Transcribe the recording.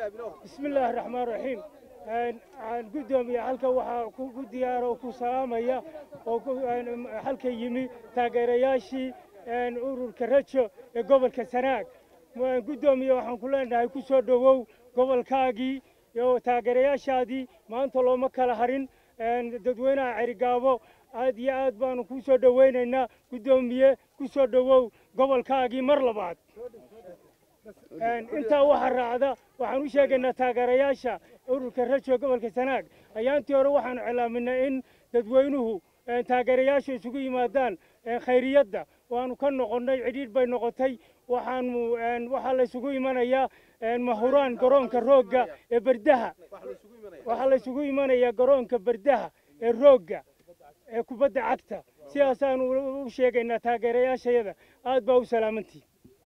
bismi illaahi raxmaan raxiim guddoomiya halka waxaa ku diyaara oo ku salaamaya oo halka yimi taageerayaashii ururka rajo ee gobolka sanaag guddoomiye waxaan ku leenahay ku soo dhowow gobolkaagii iyo taageerayaashaadii maanta looma kala harin dadweynaha cerigaabo aad iyo aad baanu kuu soo dhowaynaynaa guddoomiye ku soo dhowow gobolkaagii mar labaad intaa waxaa raacda waxaan u sheegaynaa taageerayaasha ururka rajo gobolka sanaag ayaantii hore waxaanu cilaaminay in dadweynuhu taageerayaashu isugu yimaadaan khayriyadda waanu ka noqonnay cidhiidh bay noqotay waxaanu waxaa la isugu imanayaa mahuraan garoonka roogga ee berdaha waxaa la isugu imanayaa garoonka berdaha ee roogga ee kubadda cagta sidaasaanu u sheegaynaa taageerayaashayada aad baa u salaamantihi